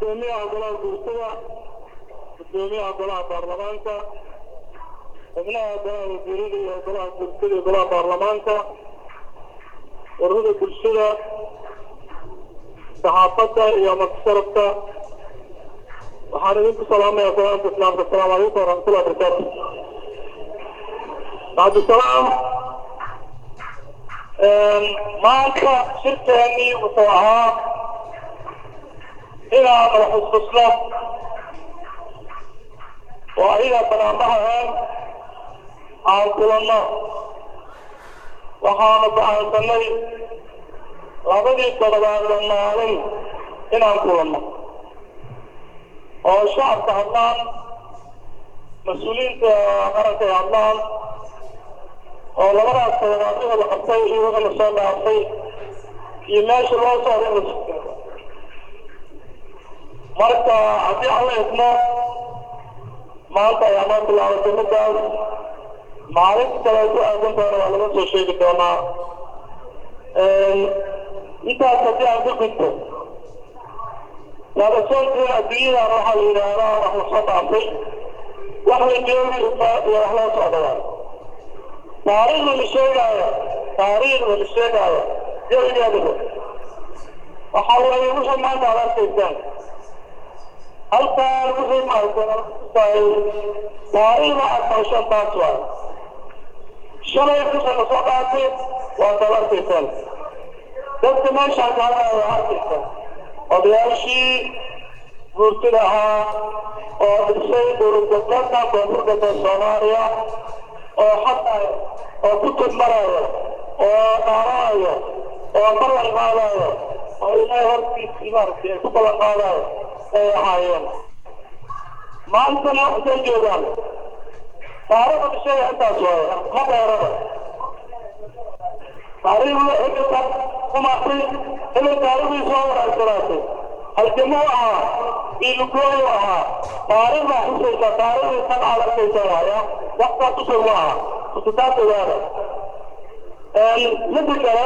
gudoomiyaha golaha guurtada gudoomiyaha golaha baarlamaanka xubnaha golaha wasiirada iyo golaha guurtada iyo golaha baarlamaanka ururada bulshada saxaafadda iyo madsharafka waxaan idinku salaamaya salaamka islaamka asalaamu calaykum waraxmatullahi wabarakaatu bacdisalaam maanta shirkeennii wuxuu ahaa inaan waxiskusno oo ayaga banaanbahaeen aan kulanno waxaanu go'aansanay labadii toddobaadda maalin inaan kulanno oo shacabka hadlaan mas-uuliyiinta qaranka ay hadlaan oo labadaas toddobaad wixii la qabtay iyo wixii la soo dhaafay iyo meesha loo socdo in la sugteego marka haddii aan la idmo maanta ayaa noo bilaabatay middaas maalinta kale ku aadan doona waa laga soo sheegi doonaa intaas haddii aan ka gudbo laadasoonkiin adduunyadan waxaa la yidhaahdaa wax la soo dhaafay wax la joogi iyo wax loo socdawaa taariikhda la sheegaayo taariikhda la sheegaayo jawigeeduba waxaa weeye wixii maanta aad arkaysaan halkaan wixii maaragtay taariikhda aad maqashaan taas waay shalay wixii la soo dhaafay waa taad arkaysaan dadka meeshaan ka hadlaya waa arkaysaan odayaashii guurtida ahaa oo dhisay dowladgoboleedka koonfur galbeed soomaaliya oo xataa oo ku tudmarayo oo dhaaranayo oo ballan qaadayo oo ilaahay hortiisii maaragtay ay ku ballan qaadayo ay ahaayeen maantana intay joogaan taariikhda dhishaya intaas waaye ma dheerada taariikhda hebelkan kumaatay hebel taariikhdii soo wanaagsanaatay halgamuu ahaa iilugooyu ahaa taariikhdaa xusaysa taariikhdii tan aad arkaysa waaya waxtaas usoo ma aha kusitaas ogaada midda kale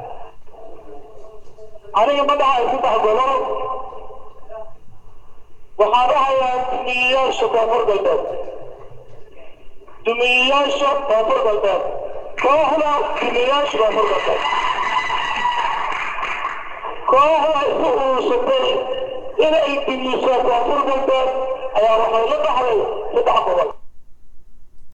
aniga ma dhahay saddex gobol waxaan dhahayaa dumiyeyaasha koonfur galbeed dumiyeyaasha koonfur galbeed kooxda dumiyeyaasha koonfur galbeed kooxda isu urursatay inay dumiso koonfur galbeed ayaa waxay la dhaxday saddex gobol